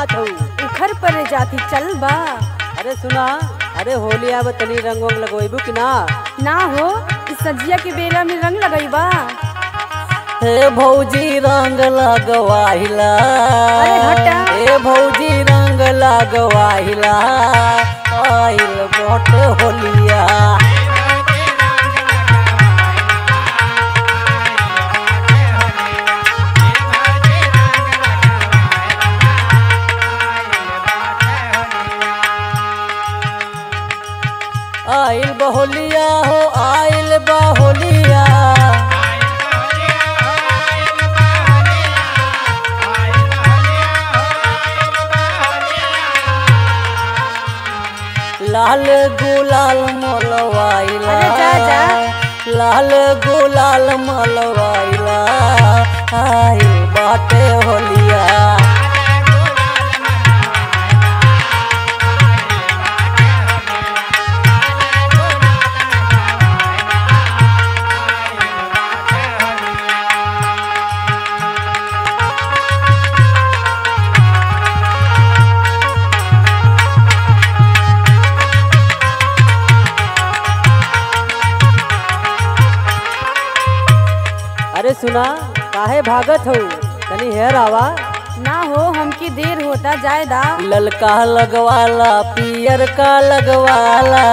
जात हूँ उखर पर जाती चल बा अरे सुना अरे होली आब तनी रंग वंग लगवेबू कि ना ना हो इस सजिया के बेरा में रंग लगई बा हे भौजी रंग लगवाहिला अरे हटा। हे भौजी रंग लगवाहिला आइल बोट होलिया आइल बहोलिया हो आइल बहोलिया लाल गुलाल मलवाइला अरे जा, जा। लाल गुलाल मलवाइला आइल बाटे होलिया अरे सुना काहे भागत हो तनी हेर आवा ना हो हमके देर होता जाए दा ललका लगवाला पियर का लगवाला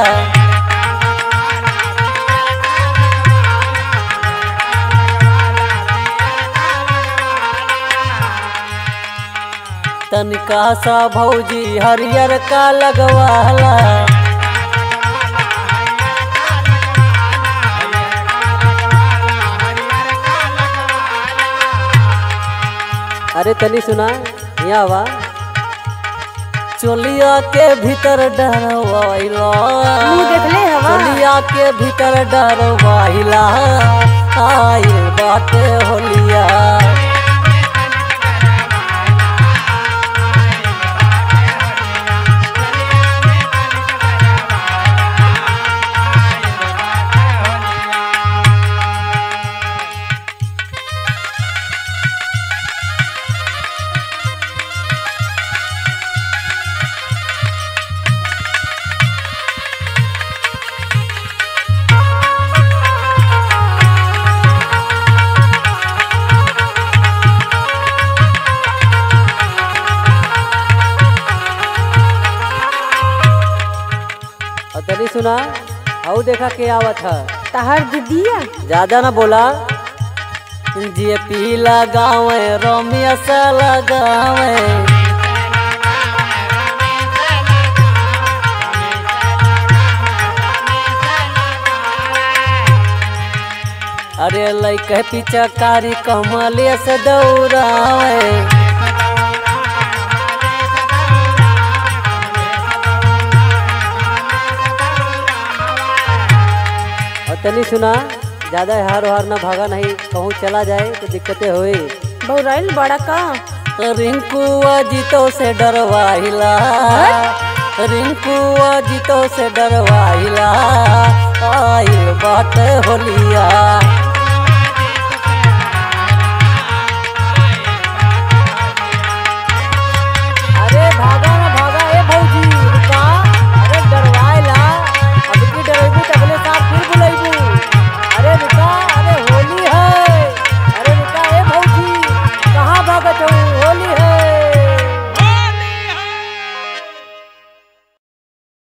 तनिका सा भौजी हरियर का लगवाला अरे तनी सुना यहाँ आवा चोलिया के भीतर डरवाइला मुंह देखले हवा। चोलिया के भीतर डरवाइला आइल बाटे होलिया और तनी सुना और देखा के आवत है तहर दीदिया ज्यादा ना बोला जे पी लगावे रोमिया से लगावे अरे लैके पीछा कारी कमलिया से दौड़ावे और तनी सुना ज्यादा हार हार ना भागा नहीं कहूँ चला जाए तो दिक्कतें होई बौराइल बड़ा का रिंकुआ जीतो से डरवाइला रिंकुआ जीतो से डरवाइला आइल बाट होलिया अरे भागा ना भागा ए भौजी रुका अरे डरवाइला अब की डरेबू तबले साथ फिर बुलाइबू अरे रुका अरे होली